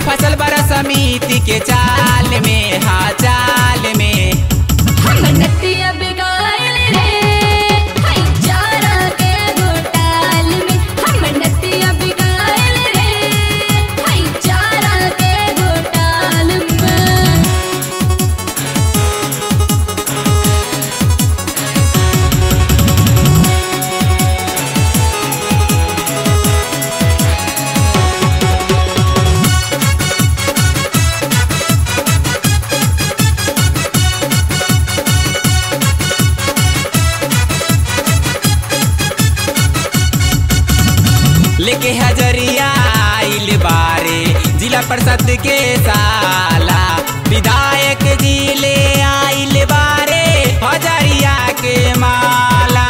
फसल बड़ा समिति के चाल में हाँ चाल में हम नतिया बिगाड़ रे हाय चारा के घोटाल में हम नतिया बिगाड़ रे हाय चारा के घोटाल में लेके हजरिया आइल बारे जिला परिषद के साला विधायक जी ले आइल बारे हजरिया के माला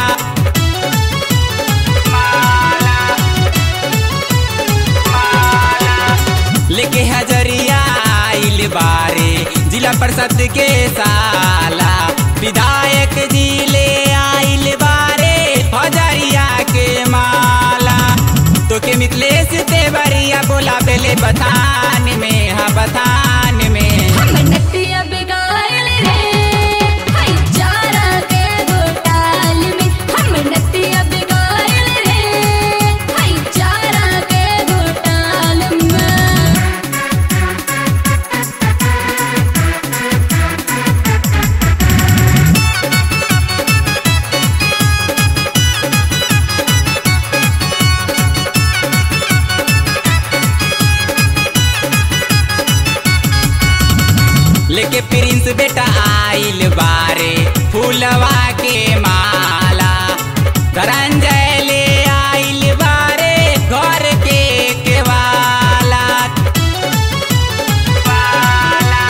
माला माला लेके हजरिया आइल बारे जिला परिषद के साला विधायक जी ले आइल बारे हजरिया के माला तो के मिथिलेश देवरिया बोला बेले बथान में हाँ बथान में हम नतिया बिगाड़ रे हाय चारा के घोटाल में हम नतिया बिगाड़ रे हाय चारा के घोटाल में लेके प्रिंस बेटा आइल बारे फूलवा के माला धरंजय ले आइल बारे घर के केवाला वाला,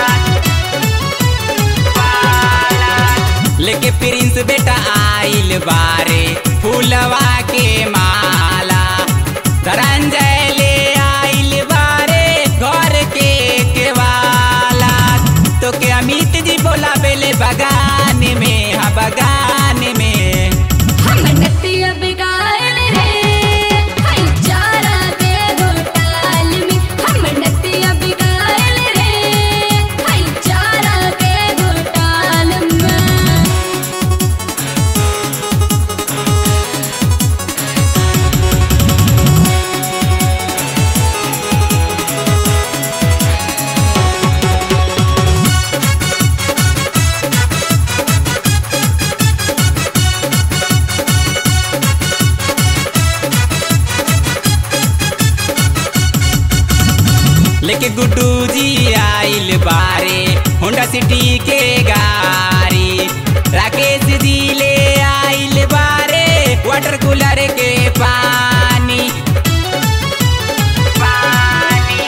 वाला। लेके प्रिंस बेटा आइल बारे फूलवा के माला धरंजय ले आइल बारे घर के केवाला तो के अमित जी बोला बेले बगान में हाँ बगान में हम नतिया बिगाड़ रे हाय चारा के घोटाल में हम नतिया बिगाड़ रे हाय चारा के घोटाल में लेके गुड्डू जी आइल बारे होंडा सिटी के गाड़ी राकेश जी ले आइल बारे वाटर कूलर के पानी पानी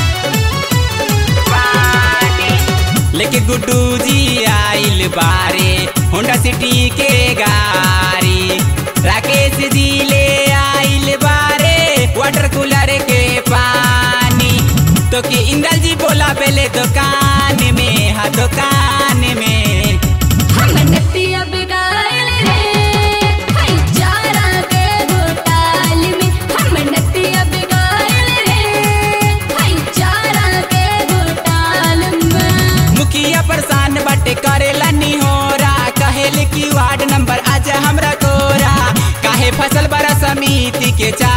पानी लेके गुड्डू जी आइल बारे होंडा सिटी के गाड़ी राकेश जी ले आइल बारे वाटर कूलर के पानी तो कि इंदल जी बोला पहले दुकान में हाँ दुकान में हम नतिया बिगाड़ रे हाय चारा के घोटाल में हम नतिया बिगाड़ रे हाय चारा के घोटाल में मुखिया परेशान बटे करेला निहोरा कहेल की वार्ड नंबर आज हमरा कोरा काहे फसल बड़ा समिति के चा